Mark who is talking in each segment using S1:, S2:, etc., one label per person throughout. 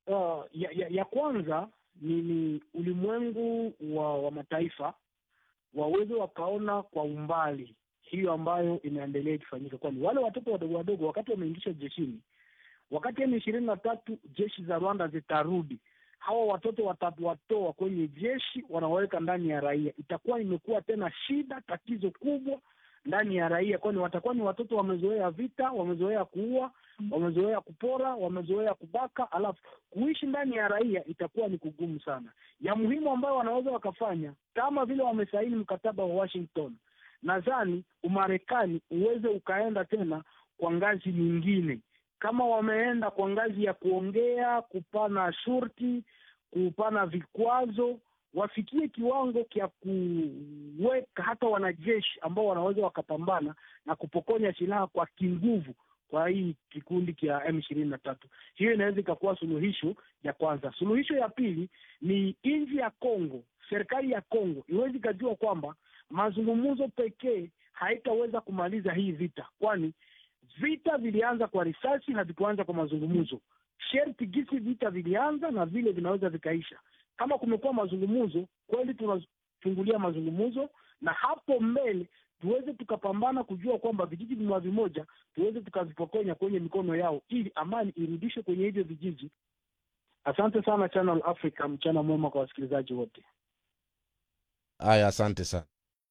S1: uh, ya, ya, ya kwanza ni, ni ulimwengu wa, wa mataifa waweze wakaona kwa umbali hiyo ambayo inaendelea ikifanyika, kwani wale watoto wadogo wadogo wakati wameingishwa jeshini, wakati M ishirini na tatu jeshi za Rwanda zitarudi, hawa watoto watawatoa kwenye jeshi, wanaweka ndani ya raia. Itakuwa imekuwa tena shida, tatizo kubwa ndani ya raia, kwani watakuwa ni watoto wamezoea vita, wamezoea kuua, wamezoea kupora, wamezoea kubaka, alafu kuishi ndani ya raia itakuwa ni kugumu sana. Ya muhimu ambayo wanaweza wakafanya kama vile wamesaini mkataba wa Washington, nadhani Umarekani uweze ukaenda tena kwa ngazi nyingine, kama wameenda kwa ngazi ya kuongea, kupana shurti, kupana vikwazo wafikie kiwango cha kuweka hata wanajeshi ambao wanaweza wakapambana na kupokonya silaha kwa kinguvu kwa hii kikundi cha M ishirini na tatu. Hiyo inaweza ikakuwa suluhisho ya kwanza. Suluhisho ya pili ni nchi ya Kongo, serikali ya Kongo iwezi ikajua kwamba mazungumzo pekee haitaweza kumaliza hii vita, kwani vita vilianza kwa risasi, havikuanza kwa mazungumzo. Sherti gisi vita vilianza na vile vinaweza vikaisha kama kumekuwa mazungumzo kweli, tunafungulia mazungumzo na hapo mbele tuweze tukapambana kujua kwamba vijiji vimoja vimoja tuweze tukavipokonya kwenye mikono yao, ili amani irudishwe kwenye hivyo vijiji. Asante sana Channel Africa, mchana mwema kwa wasikilizaji wote.
S2: Haya, asante sana.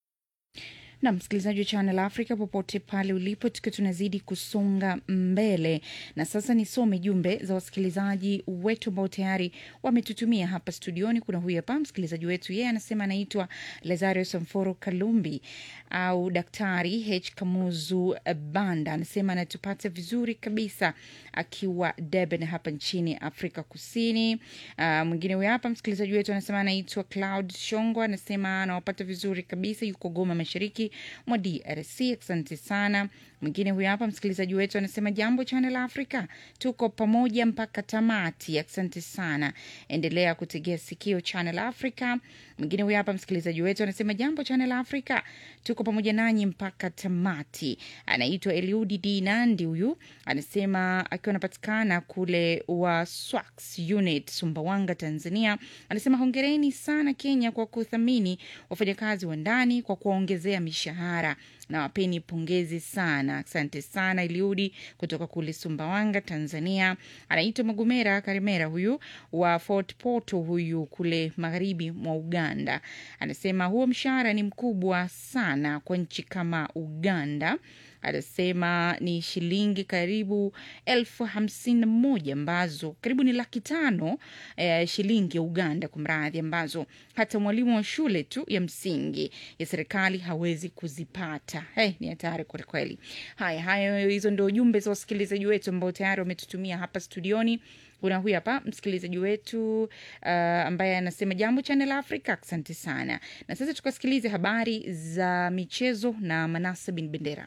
S3: na msikilizaji wa Channel Africa popote pale ulipo, tukiwa tunazidi kusonga mbele, na sasa nisome jumbe za wasikilizaji wetu ambao tayari wametutumia hapa studioni. Kuna huyu hapa msikilizaji wetu, yeye anasema anaitwa Lazario Samforo Kalumbi au Daktari H Kamuzu Banda, anasema anatupata vizuri kabisa akiwa Durban hapa nchini Afrika Kusini. Uh, mwingine huyu hapa msikilizaji wetu anasema anaitwa Cloud Shongo, anasema anawapata vizuri kabisa, yuko Goma, mashariki mwa DRC. Asante sana. Mwingine huyu hapa msikilizaji wetu anasema jambo Channel Africa, tuko pamoja mpaka tamati. Asante sana, endelea kutegea sikio Channel Africa. Mwingine huyu hapa msikilizaji wetu anasema jambo Channel Africa, tuko pamoja nanyi mpaka tamati. Anaitwa Eliudi D Nandi, huyu anasema akiwa anapatikana kule wa Swax Unit Sumbawanga, Tanzania. Anasema hongereni sana Kenya kwa kuthamini wafanyakazi wa ndani kwa kuwaongezea mishahara na wapeni pongezi sana. Asante sana Eliudi kutoka kule Sumbawanga, Tanzania. Anaitwa Magumera Karimera, huyu wa Fort Porto, huyu kule magharibi mwa Uganda. Anasema huo mshahara ni mkubwa sana kwa nchi kama Uganda. Anasema ni shilingi karibu elfu hamsini na moja ambazo karibu ni laki tano eh, shilingi ya Uganda kwa mradhi, ambazo hata mwalimu wa shule tu ya msingi ya serikali hawezi kuzipata. Hey, ni hatari kwelikweli. Haya haya, hizo ndio jumbe za wasikilizaji wetu ambao tayari wametutumia hapa studioni. Kuna huyu hapa msikilizaji wetu uh, ambaye anasema jambo Channel Africa, asante sana. Na sasa tukasikilize habari za michezo na Manase bin Bendera.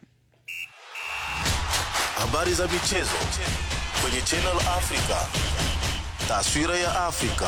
S4: Habari za michezo kwenye Channel Africa. Taswira ya Afrika.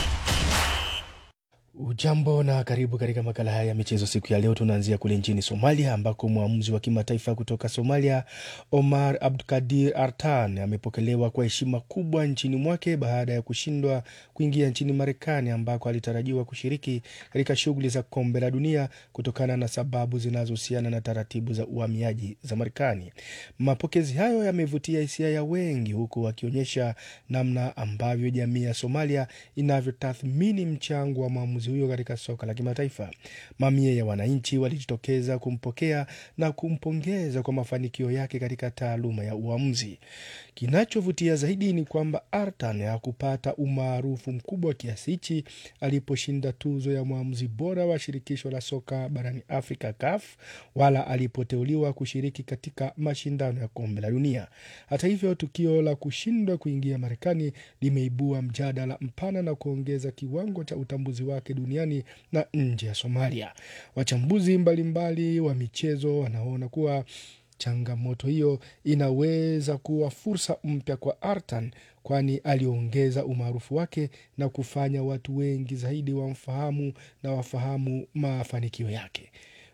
S5: Ujambo na karibu katika makala haya ya michezo siku ya leo. Tunaanzia kule nchini Somalia ambako mwamuzi wa kimataifa kutoka Somalia Omar Abdulkadir Artan amepokelewa kwa heshima kubwa nchini mwake baada ya kushindwa kuingia nchini Marekani ambako alitarajiwa kushiriki katika shughuli za kombe la dunia kutokana na sababu zinazohusiana na taratibu za uhamiaji za Marekani. Mapokezi hayo yamevutia hisia ya wengi, huku wakionyesha namna ambavyo jamii ya Somalia inavyotathmini mchango wa mwamuzi huyo katika soka la kimataifa. Mamia ya wananchi walijitokeza kumpokea na kumpongeza kwa mafanikio yake katika taaluma ya uamuzi. Kinachovutia zaidi ni kwamba Artan hakupata umaarufu mkubwa kiasi hichi aliposhinda tuzo ya mwamuzi bora wa shirikisho la soka barani Afrika, CAF, wala alipoteuliwa kushiriki katika mashindano ya kombe la dunia. Hata hivyo, tukio la kushindwa kuingia Marekani limeibua mjadala mpana na kuongeza kiwango cha utambuzi wake duniani na nje ya Somalia. Wachambuzi mbalimbali wa michezo wanaona kuwa changamoto hiyo inaweza kuwa fursa mpya kwa Artan, kwani aliongeza umaarufu wake na kufanya watu wengi zaidi wamfahamu na wafahamu mafanikio yake.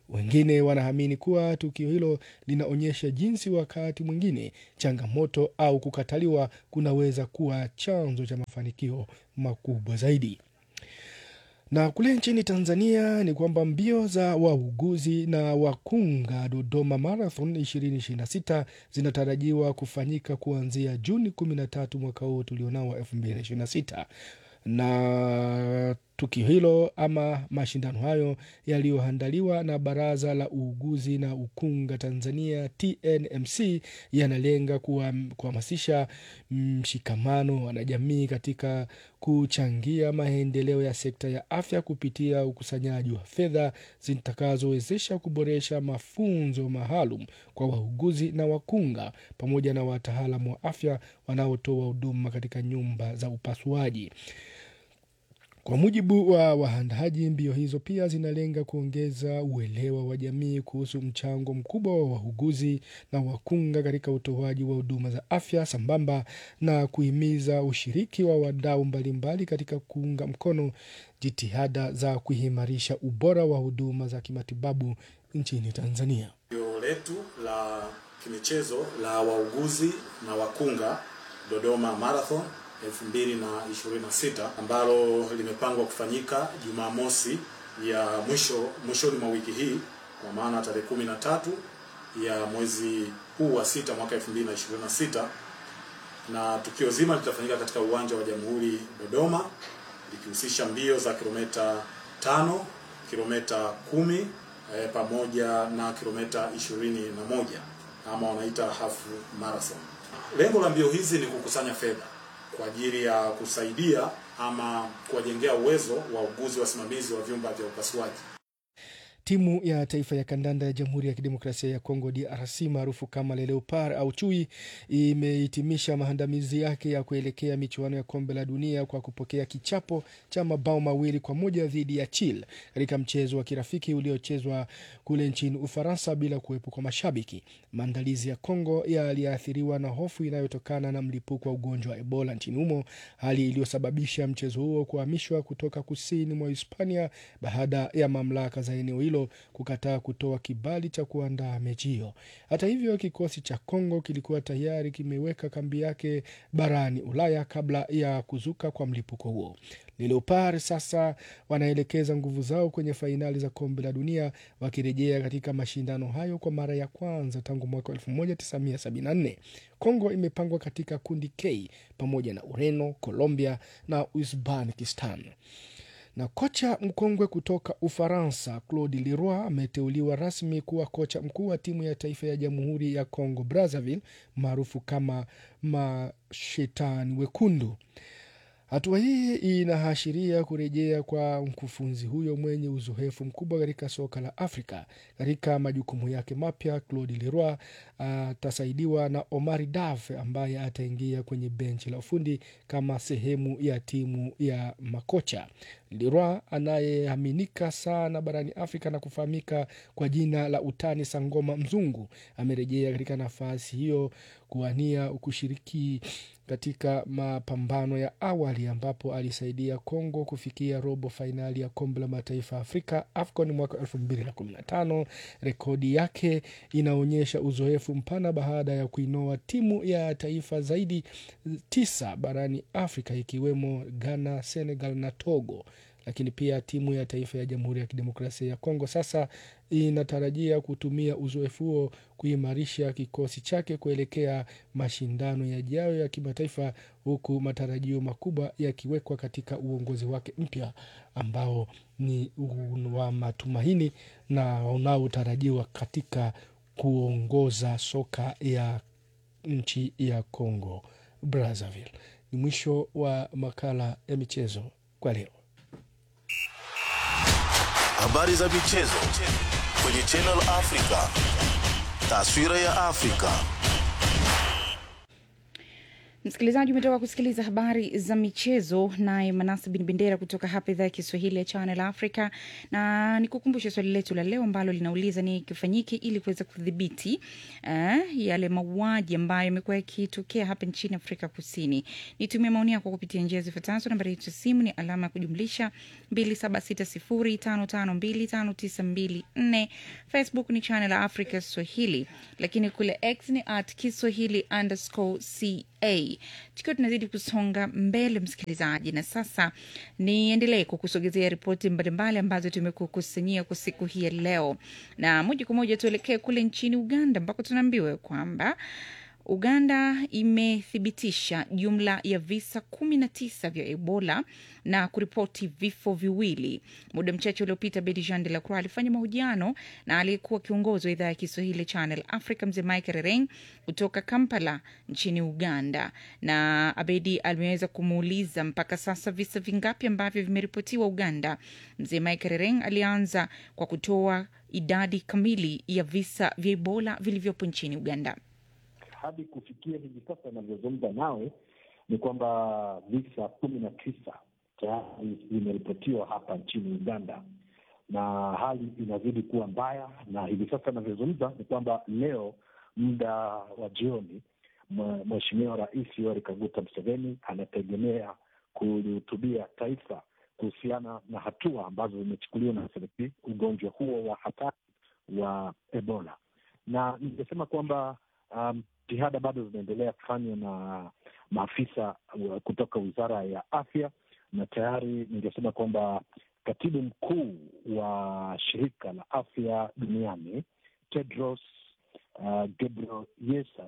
S5: Wengine wanaamini kuwa tukio hilo linaonyesha jinsi wakati mwingine changamoto au kukataliwa kunaweza kuwa chanzo cha mafanikio makubwa zaidi. Na kule nchini Tanzania ni kwamba mbio za wauguzi na wakunga Dodoma Marathon 2026 zinatarajiwa kufanyika kuanzia Juni 13 mwaka huu tulionao wa 2026 na tukio hilo ama mashindano hayo yaliyoandaliwa na Baraza la Uuguzi na Ukunga Tanzania TNMC yanalenga kuhamasisha mshikamano wanajamii katika kuchangia maendeleo ya sekta ya afya kupitia ukusanyaji wa fedha zitakazowezesha kuboresha mafunzo maalum kwa wauguzi na wakunga pamoja na wataalamu wa afya wanaotoa huduma katika nyumba za upasuaji. Kwa mujibu wa waandaaji, mbio hizo pia zinalenga kuongeza uelewa wa jamii kuhusu mchango mkubwa wa wauguzi na wakunga katika utoaji wa huduma za afya sambamba na kuhimiza ushiriki wa wadau mbalimbali katika kuunga mkono jitihada za kuimarisha ubora wa huduma za kimatibabu nchini Tanzania.
S6: Tukio letu la kimichezo la wauguzi na wakunga Dodoma Marathon 2026 ambalo limepangwa kufanyika Jumamosi ya mwisho mwishoni mwa wiki hii kwa maana tarehe 13 ya mwezi huu wa sita mwaka 2026, na tukio zima litafanyika katika uwanja wa Jamhuri Dodoma, likihusisha mbio za kilomita tano, kilomita kumi eh, pamoja na kilomita ishirini na moja ama wanaita half marathon. Lengo la mbio hizi ni kukusanya fedha kwa ajili ya kusaidia ama kuwajengea uwezo wa uguzi wasimamizi wa vyumba vya upasuaji.
S5: Timu ya taifa ya kandanda ya Jamhuri ya Kidemokrasia ya Kongo DRC maarufu kama Le Leopard au Chui imehitimisha maandamizi yake ya kuelekea michuano ya kombe la dunia kwa kupokea kichapo cha mabao mawili kwa moja dhidi ya Chile katika mchezo wa kirafiki uliochezwa kule nchini Ufaransa bila kuwepo kwa mashabiki. Maandalizi ya Kongo yaliathiriwa na hofu inayotokana na mlipuko wa ugonjwa wa Ebola nchini humo, hali iliyosababisha mchezo huo kuhamishwa kutoka kusini mwa Hispania baada ya mamlaka za eneo hilo kukataa kutoa kibali cha kuandaa mechi hiyo. Hata hivyo, kikosi cha Kongo kilikuwa tayari kimeweka kambi yake barani Ulaya kabla ya kuzuka kwa mlipuko huo. Leopard sasa wanaelekeza nguvu zao kwenye fainali za kombe la dunia wakirejea katika mashindano hayo kwa mara ya kwanza tangu mwaka 1974. Kongo imepangwa katika kundi K pamoja na Ureno, Colombia na Uzbekistan na kocha mkongwe kutoka Ufaransa Claude Leroy ameteuliwa rasmi kuwa kocha mkuu wa timu ya taifa ya Jamhuri ya Congo Brazzaville maarufu kama Mashetani Wekundu. Hatua hii inaashiria kurejea kwa mkufunzi huyo mwenye uzoefu mkubwa katika soka la Afrika. Katika majukumu yake mapya, Claude Leroy atasaidiwa na Omari Daf ambaye ataingia kwenye benchi la ufundi kama sehemu ya timu ya makocha. Leroy anayeaminika sana barani Afrika na kufahamika kwa jina la utani Sangoma Mzungu amerejea katika nafasi hiyo kuwania kushiriki katika mapambano ya awali ambapo alisaidia Kongo kufikia robo fainali ya kombe la mataifa ya Afrika AFCON mwaka 2015. Rekodi yake inaonyesha uzoefu mpana baada ya kuinoa timu ya taifa zaidi tisa barani Afrika ikiwemo Ghana, Senegal na Togo lakini pia timu ya taifa ya Jamhuri ya Kidemokrasia ya Kongo sasa inatarajia kutumia uzoefu huo kuimarisha kikosi chake kuelekea mashindano yajayo ya kimataifa, huku matarajio makubwa yakiwekwa katika uongozi wake mpya ambao ni wa matumaini na unaotarajiwa katika kuongoza soka ya nchi ya Congo Brazzaville. Ni mwisho wa makala ya michezo kwa leo.
S4: Habari za michezo kwenye Channel Africa. Taswira ya Afrika.
S3: Msikilizaji, umetoka kusikiliza habari za michezo, naye Manasa bin Bendera kutoka hapa idhaa ya Kiswahili ya Channel Africa, na nikukumbushe swali letu la leo ambalo linauliza ni kifanyike ili kuweza kudhibiti eh, yale mauaji ambayo yamekuwa yakitokea hapa nchini Afrika Kusini. Nitumie maoni yako kupitia njia zifuatazo. Nambari yetu ya simu ni alama ya kujumlisha 276055259254. Facebook ni Channel Africa Swahili, lakini kule X ni at Kiswahili underscore ca tukiwa tunazidi kusonga mbele msikilizaji na sasa niendelee kukusogezea ripoti mbalimbali ambazo tumekukusanyia kwa siku hii ya leo na moja kwa moja tuelekee kule nchini uganda ambako tunaambiwa kwamba Uganda imethibitisha jumla ya visa kumi na tisa vya Ebola na kuripoti vifo viwili. Muda mchache uliopita, Bedi Jean de la Croix alifanya mahojiano na aliyekuwa kiongozi wa idhaa ya Kiswahili Channel Africa, mzee Mike Rereng kutoka Kampala nchini Uganda, na Abedi ameweza kumuuliza mpaka sasa visa vingapi ambavyo vimeripotiwa Uganda. Mzee Mike Rereng alianza kwa kutoa idadi kamili ya visa vya Ebola vilivyopo nchini Uganda.
S7: hadi kufikia hivi sasa inavyozungumza nawe ni kwamba visa kumi na tisa tayari vimeripotiwa hapa nchini Uganda na hali inazidi kuwa mbaya, na hivi sasa inavyozungumza ni kwamba leo muda wa jioni mwe- Mheshimiwa Rais Yoweri Kaguta Museveni anategemea kulihutubia taifa kuhusiana na hatua ambazo zimechukuliwa na serikali ugonjwa huo wa hatari wa Ebola, na ningesema kwamba um, jitihada bado zinaendelea kufanywa na maafisa wa- kutoka wizara ya afya, na tayari ningesema kwamba katibu mkuu wa shirika la afya duniani Tedros uh, Ghebreyesus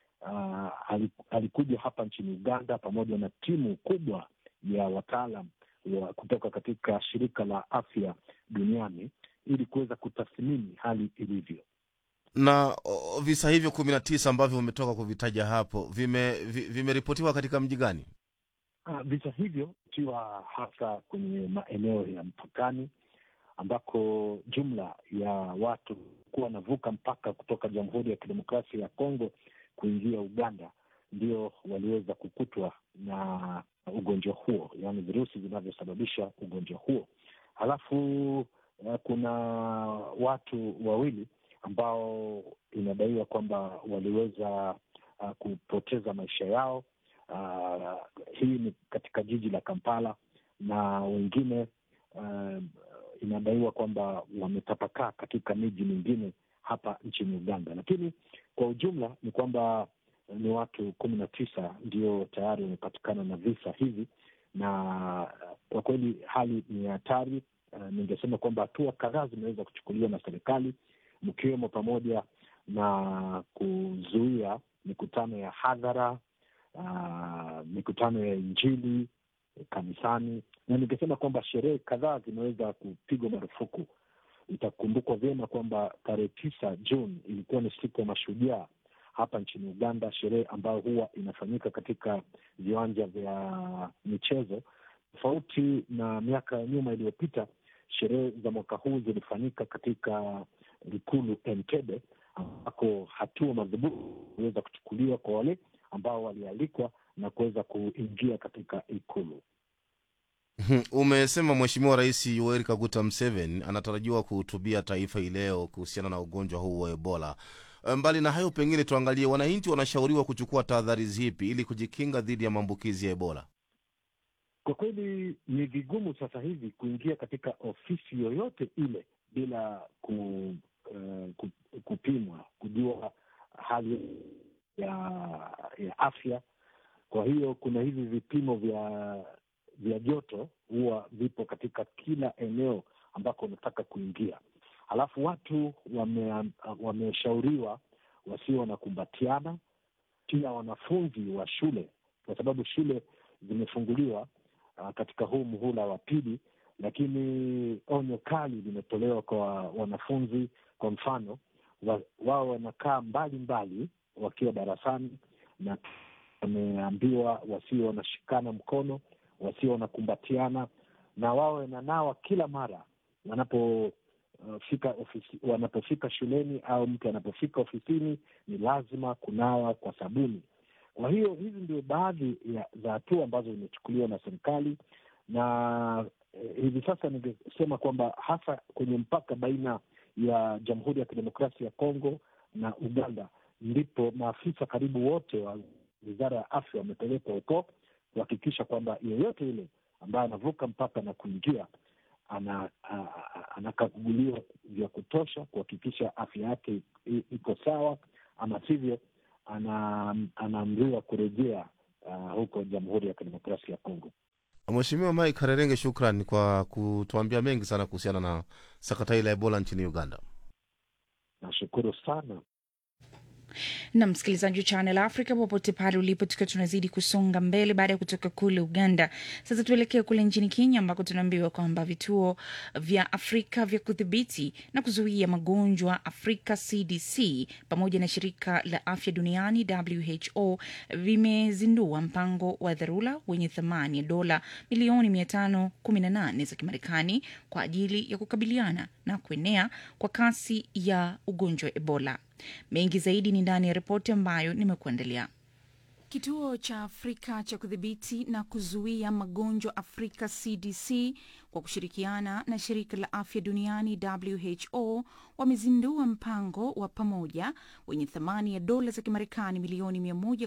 S7: uh, ali- alikuja hapa nchini Uganda pamoja na timu kubwa ya wataalam wa kutoka katika shirika la afya duniani ili kuweza kutathmini hali ilivyo.
S2: na o, visa hivyo kumi na tisa ambavyo umetoka kuvitaja hapo vime- vi- vimeripotiwa katika mji gani
S7: Uh, visa hivyo ikiwa hasa kwenye maeneo ya mpakani ambako jumla ya watu kuwa wanavuka mpaka kutoka Jamhuri ya Kidemokrasia ya Kongo kuingia Uganda ndio waliweza kukutwa na ugonjwa huo, yaani virusi vinavyosababisha ugonjwa huo. Halafu uh, kuna watu wawili ambao inadaiwa kwamba waliweza uh, kupoteza maisha yao. Uh, hii ni katika jiji la Kampala na wengine uh, inadaiwa kwamba wametapakaa katika miji mingine hapa nchini Uganda, lakini kwa ujumla ni kwamba ni watu kumi na tisa ndio tayari wamepatikana na visa hivi, na kwa kweli hali ni hatari. Uh, ningesema kwamba hatua kadhaa zimeweza kuchukuliwa na serikali mkiwemo pamoja na kuzuia mikutano ya hadhara uh, mikutano ya Injili kanisani, na ningesema kwamba sherehe kadhaa zimeweza kupigwa marufuku. Itakumbukwa vyema kwamba tarehe tisa Juni ilikuwa ni siku ya mashujaa hapa nchini Uganda, sherehe ambayo huwa inafanyika katika viwanja vya michezo. Tofauti na miaka ya nyuma iliyopita, sherehe za mwaka huu zilifanyika katika ikulu Entebbe, ambako hatua madhubuti iliweza kuchukuliwa kwa wale ambao walialikwa na kuweza kuingia katika ikulu.
S2: umesema mheshimiwa rais yoweri kaguta mseven anatarajiwa kuhutubia taifa hii leo kuhusiana na ugonjwa huu wa ebola mbali na hayo pengine tuangalie wananchi wanashauriwa kuchukua tahadhari zipi ili kujikinga dhidi ya maambukizi ya ebola
S7: Kwa kweli ni vigumu sasa hivi kuingia katika ofisi yoyote ile bila ku, uh, ku, kupimwa kujua hali ya ya afya. Kwa hiyo kuna hivi vipimo vya vya joto huwa vipo katika kila eneo ambako unataka kuingia. Halafu watu wame- wameshauriwa wasio wanakumbatiana, pia wanafunzi wa shule, kwa sababu shule zimefunguliwa uh, katika huu muhula wa pili, lakini onyo kali limetolewa kwa wanafunzi. Kwa mfano, wa, wao wanakaa mbali mbali wakiwa darasani, na wameambiwa wasio wanashikana mkono, wasio wanakumbatiana, na wao wananawa kila mara wanapo uh, fika ofisi, wanapofika shuleni au mtu anapofika ofisini, ni lazima kunawa kwa sabuni. Kwa hiyo hizi ndio baadhi ya za hatua ambazo zimechukuliwa na serikali na eh, hivi sasa ningesema kwamba hasa kwenye mpaka baina ya Jamhuri ya Kidemokrasia ya Kongo na Uganda ndipo maafisa karibu wote wa wizara ya afya wamepelekwa huko kuhakikisha kwamba yeyote yule ambaye anavuka mpaka na kuingia ana- a- a- anakaguliwa vya kutosha kuhakikisha afya yake i- iko sawa, ama sivyo ana- anaamriwa kurejea uh, huko Jamhuri ya Kidemokrasia ya Kongo.
S2: Mheshimiwa Mike Harerenge, shukran kwa kutuambia mengi sana kuhusiana na sakata hii la Ebola nchini Uganda.
S7: Nashukuru sana.
S3: na msikilizaji wa Channel Africa popote pale ulipo, tukiwa tunazidi kusonga mbele baada ya kutoka kule Uganda. Sasa tuelekee kule nchini Kenya ambako tunaambiwa kwamba vituo vya Afrika vya kudhibiti na kuzuia magonjwa Afrika CDC pamoja na shirika la afya duniani WHO vimezindua mpango wa dharura wenye thamani ya dola milioni 518 za Kimarekani kwa ajili ya kukabiliana na kuenea kwa kasi ya ugonjwa wa Ebola. Mengi zaidi ni ndani ya ripoti ambayo nimekuandalia. Kituo cha Afrika cha kudhibiti na kuzuia magonjwa Afrika CDC kwa kushirikiana na shirika la afya duniani WHO wamezindua mpango wa pamoja wenye thamani ya dola za Kimarekani milioni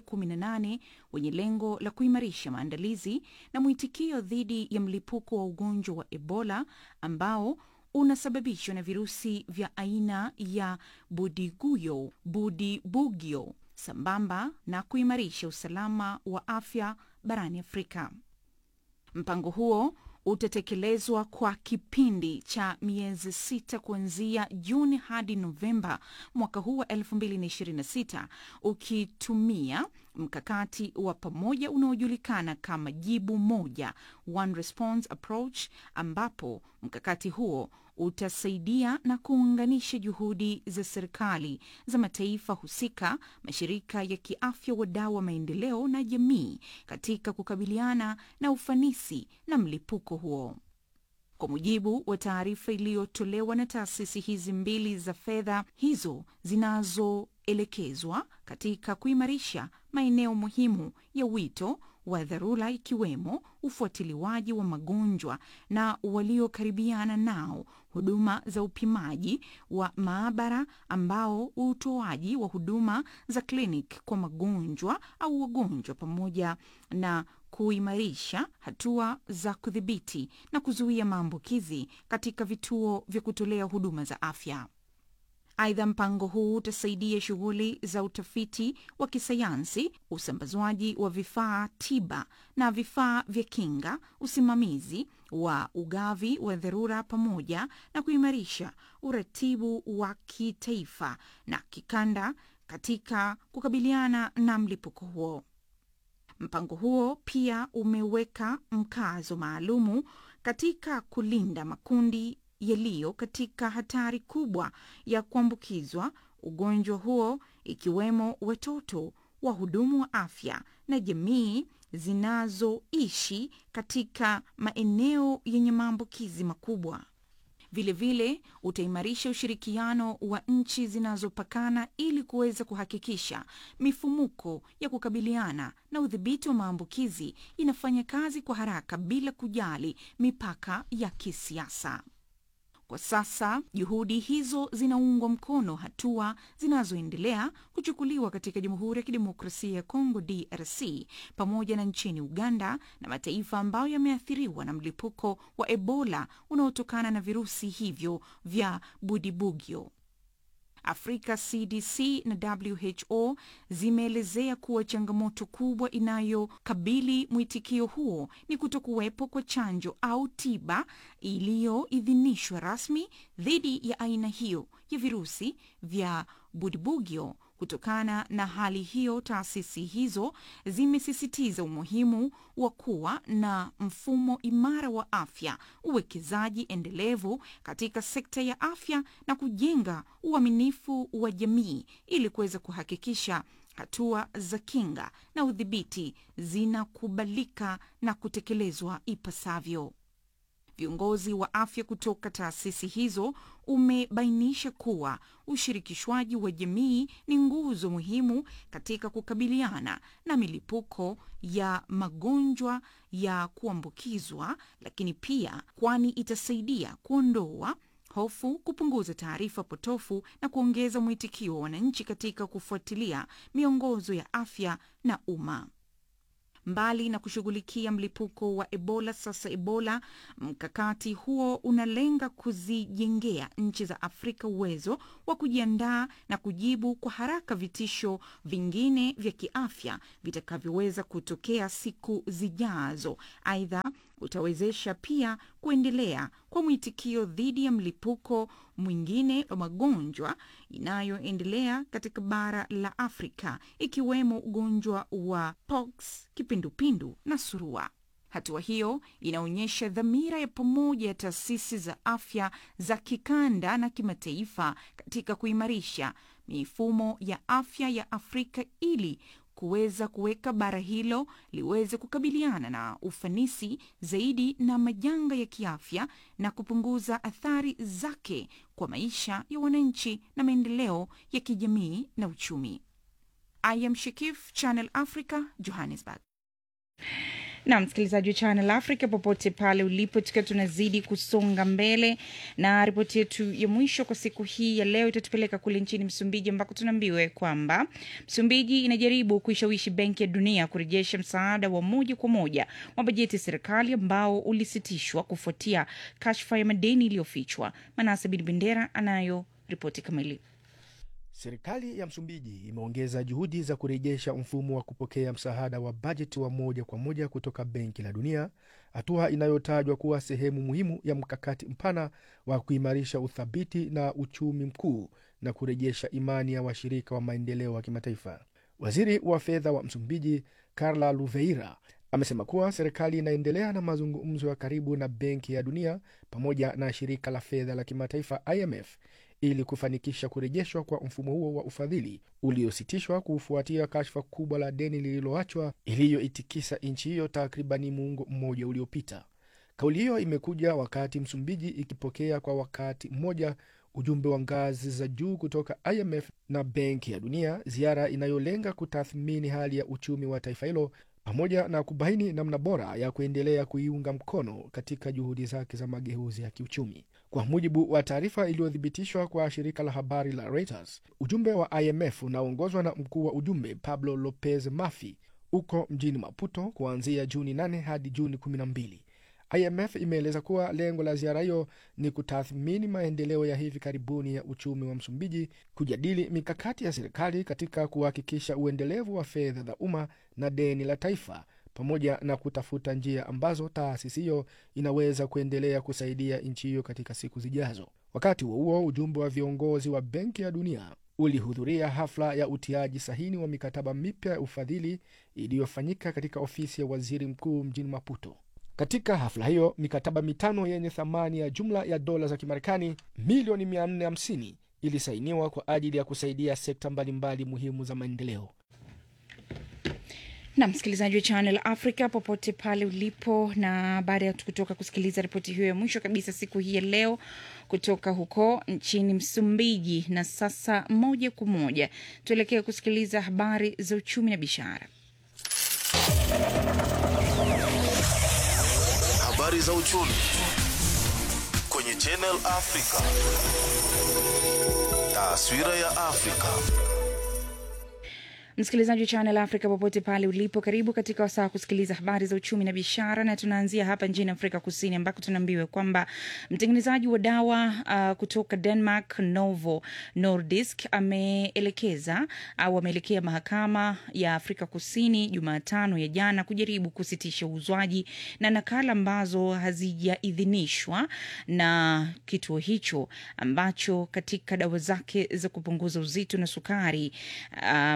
S3: 118 wenye lengo la kuimarisha maandalizi na mwitikio dhidi ya mlipuko wa ugonjwa wa Ebola ambao unasababishwa na virusi vya aina ya budiguyo budibugyo sambamba na kuimarisha usalama wa afya barani Afrika. Mpango huo utatekelezwa kwa kipindi cha miezi sita kuanzia Juni hadi Novemba mwaka huu wa 2026 ukitumia mkakati wa pamoja unaojulikana kama jibu moja, one response approach, ambapo mkakati huo utasaidia na kuunganisha juhudi za serikali za mataifa husika, mashirika ya kiafya, wadau wa maendeleo na jamii katika kukabiliana na ufanisi na mlipuko huo. Kwa mujibu wa taarifa iliyotolewa na taasisi hizi mbili za fedha hizo zinazoelekezwa katika kuimarisha maeneo muhimu ya wito wa dharura ikiwemo ufuatiliwaji wa magonjwa na waliokaribiana nao, huduma za upimaji wa maabara, ambao utoaji wa huduma za kliniki kwa magonjwa au wagonjwa, pamoja na kuimarisha hatua za kudhibiti na kuzuia maambukizi katika vituo vya kutolea huduma za afya. Aidha, mpango huu utasaidia shughuli za utafiti wa kisayansi, usambazwaji wa vifaa tiba na vifaa vya kinga, usimamizi wa ugavi wa dharura, pamoja na kuimarisha uratibu wa kitaifa na kikanda katika kukabiliana na mlipuko huo. Mpango huo pia umeweka mkazo maalumu katika kulinda makundi yaliyo katika hatari kubwa ya kuambukizwa ugonjwa huo ikiwemo watoto, wahudumu wa afya na jamii zinazoishi katika maeneo yenye maambukizi makubwa. Vilevile utaimarisha ushirikiano wa nchi zinazopakana ili kuweza kuhakikisha mifumuko ya kukabiliana na udhibiti wa maambukizi inafanya kazi kwa haraka bila kujali mipaka ya kisiasa. Kwa sasa juhudi hizo zinaungwa mkono hatua zinazoendelea kuchukuliwa katika Jamhuri ya Kidemokrasia ya Kongo DRC pamoja na nchini Uganda na mataifa ambayo yameathiriwa na mlipuko wa Ebola unaotokana na virusi hivyo vya Budibugyo. Afrika CDC na WHO zimeelezea kuwa changamoto kubwa inayokabili mwitikio huo ni kutokuwepo kwa chanjo au tiba iliyoidhinishwa rasmi dhidi ya aina hiyo ya virusi vya Budibugyo. Kutokana na hali hiyo, taasisi hizo zimesisitiza umuhimu wa kuwa na mfumo imara wa afya, uwekezaji endelevu katika sekta ya afya na kujenga uaminifu wa jamii ili kuweza kuhakikisha hatua za kinga na udhibiti zinakubalika na kutekelezwa ipasavyo. viongozi wa afya kutoka taasisi hizo umebainisha kuwa ushirikishwaji wa jamii ni nguzo muhimu katika kukabiliana na milipuko ya magonjwa ya kuambukizwa, lakini pia kwani itasaidia kuondoa hofu, kupunguza taarifa potofu na kuongeza mwitikio wa wananchi katika kufuatilia miongozo ya afya na umma. Mbali na kushughulikia mlipuko wa Ebola, sasa Ebola, mkakati huo unalenga kuzijengea nchi za Afrika uwezo wa kujiandaa na kujibu kwa haraka vitisho vingine vya kiafya vitakavyoweza kutokea siku zijazo. Aidha, utawezesha pia kuendelea kwa mwitikio dhidi ya mlipuko mwingine wa magonjwa inayoendelea katika bara la Afrika ikiwemo ugonjwa wa pox, kipindupindu na surua. Hatua hiyo inaonyesha dhamira ya pamoja ya taasisi za afya za kikanda na kimataifa katika kuimarisha mifumo ya afya ya Afrika ili kuweza kuweka bara hilo liweze kukabiliana na ufanisi zaidi na majanga ya kiafya na kupunguza athari zake kwa maisha ya wananchi na maendeleo ya kijamii na uchumi. I am Shikif, Channel Africa, Johannesburg.
S8: na msikilizaji wa Channel Africa popote pale ulipo, tukiwa tunazidi kusonga mbele na ripoti yetu ya mwisho kwa siku hii ya leo itatupeleka kule nchini Msumbiji ambako tunaambiwa kwamba Msumbiji inajaribu kuishawishi Benki ya Dunia kurejesha msaada wa moja kwa moja wa bajeti ya serikali ambao ulisitishwa kufuatia kashfa ya madeni iliyofichwa. Manase Bin Bendera anayo ripoti kamili.
S5: Serikali ya Msumbiji imeongeza juhudi za kurejesha mfumo wa kupokea msaada wa bajeti wa moja kwa moja kutoka Benki la Dunia, hatua inayotajwa kuwa sehemu muhimu ya mkakati mpana wa kuimarisha uthabiti na uchumi mkuu na kurejesha imani ya washirika wa maendeleo wa kimataifa. Waziri wa fedha wa Msumbiji Carla Luveira amesema kuwa serikali inaendelea na mazungumzo ya karibu na Benki ya Dunia pamoja na shirika la fedha la kimataifa IMF ili kufanikisha kurejeshwa kwa mfumo huo wa ufadhili uliositishwa kufuatia kashfa kubwa la deni lililoachwa iliyoitikisa nchi hiyo takribani muongo mmoja uliopita. Kauli hiyo imekuja wakati Msumbiji ikipokea kwa wakati mmoja ujumbe wa ngazi za juu kutoka IMF na Benki ya Dunia, ziara inayolenga kutathmini hali ya uchumi wa taifa hilo pamoja na kubaini namna bora ya kuendelea kuiunga mkono katika juhudi zake za mageuzi ya kiuchumi. Kwa mujibu wa taarifa iliyothibitishwa kwa shirika la habari la Reuters, ujumbe wa IMF unaoongozwa na mkuu wa ujumbe Pablo Lopez Mafi uko mjini Maputo kuanzia Juni 8 hadi Juni 12. IMF imeeleza kuwa lengo la ziara hiyo ni kutathmini maendeleo ya hivi karibuni ya uchumi wa Msumbiji, kujadili mikakati ya serikali katika kuhakikisha uendelevu wa fedha za umma na deni la taifa, pamoja na kutafuta njia ambazo taasisi hiyo inaweza kuendelea kusaidia nchi hiyo katika siku zijazo. Wakati huo huo, ujumbe wa viongozi wa Benki ya Dunia ulihudhuria hafla ya utiaji sahini wa mikataba mipya ya ufadhili iliyofanyika katika ofisi ya waziri mkuu mjini Maputo. Katika hafla hiyo mikataba mitano yenye thamani ya jumla ya dola za Kimarekani milioni 450 ilisainiwa kwa ajili ya kusaidia sekta mbalimbali muhimu za maendeleo.
S8: na msikilizaji wa Channel Africa popote pale ulipo, na baada ya kutoka kusikiliza ripoti hiyo ya mwisho kabisa siku hii ya leo kutoka huko nchini Msumbiji, na sasa moja kwa moja tuelekee kusikiliza habari za uchumi na biashara.
S4: Habari za uchumi kwenye Channel Africa. Taswira ya Afrika.
S8: Msikilizaji wa Channel Africa popote pale ulipo, karibu katika wasaa wa kusikiliza habari za uchumi na biashara, na tunaanzia hapa nchini Afrika Kusini ambako tunaambiwa kwamba mtengenezaji wa dawa uh, kutoka Denmark Novo Nordisk ameelekeza au ameelekea mahakama ya Afrika Kusini Jumatano ya jana kujaribu kusitisha uuzwaji na nakala ambazo hazijaidhinishwa na kituo hicho ambacho katika dawa zake za kupunguza uzito na sukari uh, maarufu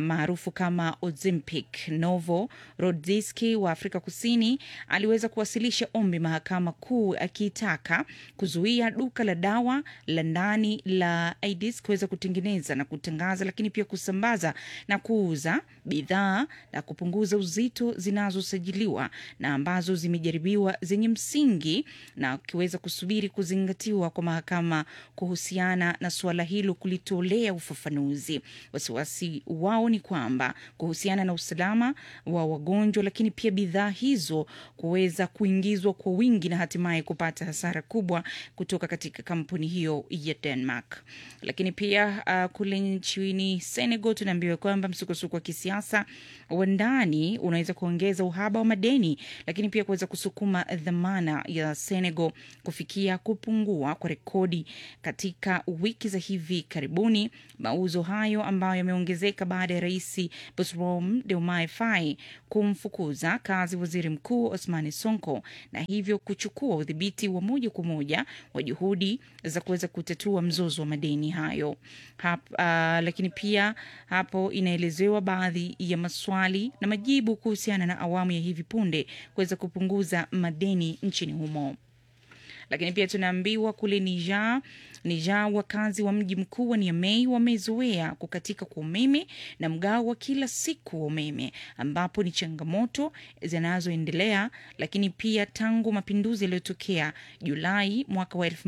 S8: maarufu kama Ozempic. Novo Nordisk wa Afrika Kusini aliweza kuwasilisha ombi mahakama kuu akiitaka kuzuia duka la dawa la ndani la Aedes kuweza kutengeneza na kutangaza, lakini pia kusambaza na kuuza bidhaa na kupunguza uzito zinazosajiliwa na ambazo zimejaribiwa zenye msingi na akiweza kusubiri kuzingatiwa kwa mahakama kuhusiana na suala hilo kulitolea ufafanuzi. Wasiwasi wao ni kwamba kuhusiana na usalama wa wagonjwa, lakini pia bidhaa hizo kuweza kuingizwa kwa wingi na hatimaye kupata hasara kubwa kutoka katika kampuni hiyo ya Denmark. Lakini pia uh, kule nchini Senegal tunaambiwa kwamba msukosuko wa kisiasa wa ndani unaweza kuongeza uhaba wa madeni, lakini pia kuweza kusukuma dhamana ya Senegal kufikia kupungua kwa rekodi katika wiki za hivi karibuni. Mauzo hayo ambayo yameongezeka baada ya rais Bassirou Diomaye Faye kumfukuza kazi waziri mkuu Ousmane Sonko na hivyo kuchukua udhibiti wa moja kwa moja wa juhudi za kuweza kutatua mzozo wa madeni hayo Hap, uh, lakini pia hapo inaelezewa baadhi ya maswali na majibu kuhusiana na awamu ya hivi punde kuweza kupunguza madeni nchini humo lakini pia tunaambiwa kule Niger, Niger wakazi wa mji mkuu wa Niamey wamezoea kukatika kwa umeme na mgao wa kila siku wa umeme, ambapo ni changamoto zinazoendelea. Lakini pia tangu mapinduzi yaliyotokea Julai mwaka wa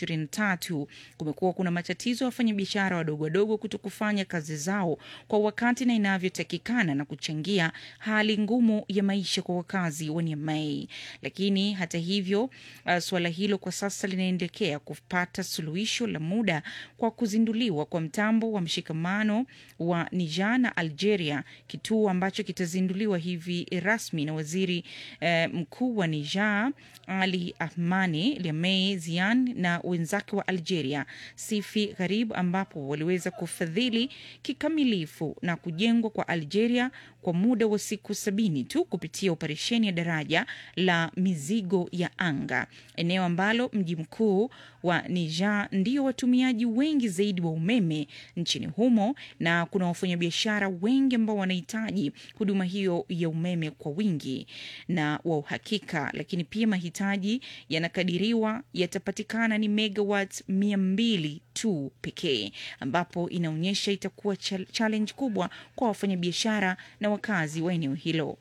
S8: 2023 kumekuwa kuna matatizo ya wafanyabiashara wadogo wadogo kuto kufanya kazi zao kwa wakati na inavyotakikana na kuchangia hali ngumu ya maisha kwa wakazi wa Niamey. Lakini hata hivyo uh, suala hilo kwa sasa linaendelea kupata suluhisho la muda kwa kuzinduliwa kwa mtambo wa mshikamano wa Niger na Algeria, kituo ambacho kitazinduliwa hivi rasmi na waziri eh, mkuu wa Niger Ali Ahmani Lamey Zian na wenzake wa Algeria Sifi Gharib, ambapo waliweza kufadhili kikamilifu na kujengwa kwa Algeria kwa muda wa siku sabini tu kupitia operesheni ya daraja la mizigo ya anga, eneo ambalo mji mkuu wa Niger ndio watumiaji wengi zaidi wa umeme nchini humo, na kuna wafanyabiashara wengi ambao wanahitaji huduma hiyo ya umeme kwa wingi na wa uhakika, lakini pia mahitaji yanakadiriwa yatapatikana ni megawatts mia mbili tu pekee, ambapo inaonyesha itakuwa challenge kubwa kwa wafanyabiashara na wakazi wa eneo hilo.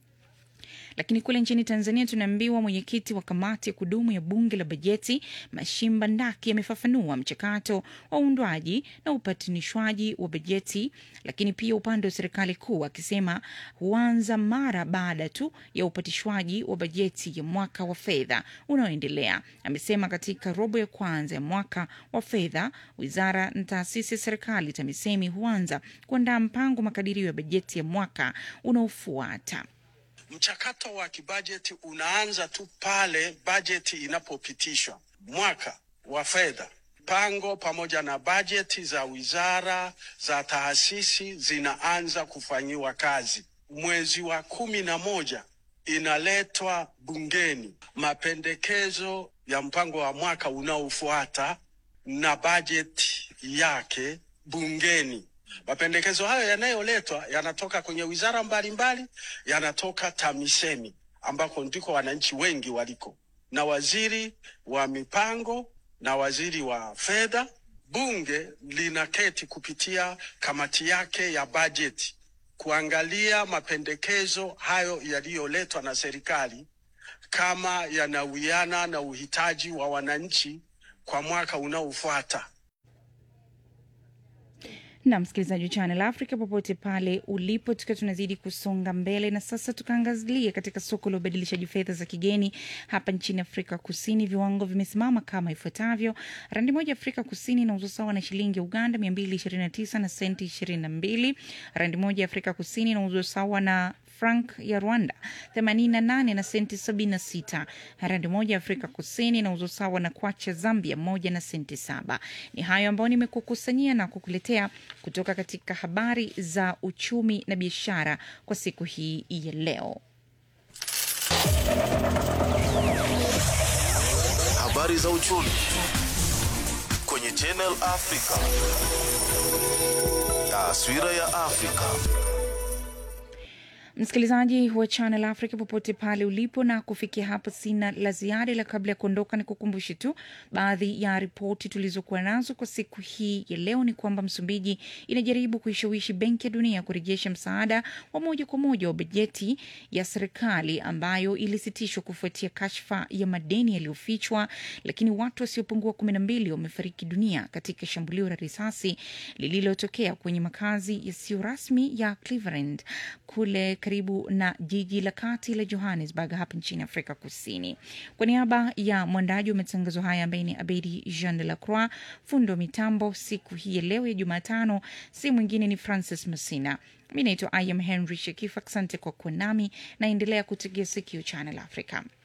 S8: Lakini kule nchini Tanzania tunaambiwa mwenyekiti wa kamati ya kudumu ya bunge la bajeti Mashimba Ndaki amefafanua mchakato wa uundwaji na upatanishwaji wa bajeti, lakini pia upande wa serikali kuu akisema huanza mara baada tu ya upatishwaji wa bajeti ya mwaka wa fedha unaoendelea. Amesema katika robo ya kwanza ya mwaka wa fedha wizara na taasisi ya serikali TAMISEMI huanza kuandaa mpango makadirio ya bajeti ya mwaka unaofuata.
S9: Mchakato wa kibajeti unaanza tu pale bajeti inapopitishwa mwaka wa fedha. Mpango pamoja na bajeti za wizara za taasisi zinaanza kufanyiwa kazi. Mwezi wa kumi na moja inaletwa bungeni mapendekezo ya mpango wa mwaka unaofuata na bajeti yake bungeni. Mapendekezo hayo yanayoletwa yanatoka kwenye wizara mbalimbali, yanatoka TAMISEMI ambako ndiko wananchi wengi waliko, na waziri wa mipango na waziri wa fedha. Bunge linaketi kupitia kamati yake ya bajeti kuangalia mapendekezo hayo yaliyoletwa na serikali kama yanawiana na uhitaji wa wananchi kwa mwaka unaofuata.
S8: na msikilizaji wa Channel Africa popote pale ulipo, tukiwa tunazidi kusonga mbele, na sasa tukaangazie katika soko la ubadilishaji fedha za kigeni hapa nchini Afrika Kusini. Viwango vimesimama kama ifuatavyo: randi moja Afrika Kusini inauzwa sawa na shilingi ya Uganda 229 na senti 22. Randi moja Afrika Kusini inauzwa sawa na frank ya Rwanda 88 na senti 76. Randi moja Afrika Kusini inauzwa sawa na kwacha Zambia moja na senti saba. Ni hayo ambayo nimekukusanyia na kukuletea kutoka katika habari za uchumi na biashara kwa siku hii ya leo.
S4: Habari za uchumi kwenye Channel Africa. Taswira ya Afrika.
S3: msikilizaji wa Channel Africa popote pale ulipo, na kufikia hapo sina la ziada, ila kabla ya kuondoka ni kukumbushe tu baadhi ya ripoti tulizokuwa nazo kwa siku hii ya leo. Ni kwamba Msumbiji inajaribu kuishawishi Benki ya Dunia kurejesha msaada wa moja kwa moja wa bajeti ya serikali ambayo ilisitishwa kufuatia kashfa ya madeni yaliyofichwa, lakini watu wasiopungua kumi na mbili wamefariki dunia katika shambulio la risasi lililotokea kwenye makazi yasiyo rasmi ya Cleveland kule karibu na jiji la kati la Johannesburg hapa nchini Afrika Kusini. Kwa niaba ya mwandaji wa matangazo haya ambaye ni Abedi Jean de la Croix, fundo mitambo siku hii ya leo ya Jumatano si mwingine ni Francis Masina. Mi naitwa I am Henry Shekifa. Asante kwa kuwa nami, naendelea kutegea sikio Channel Africa.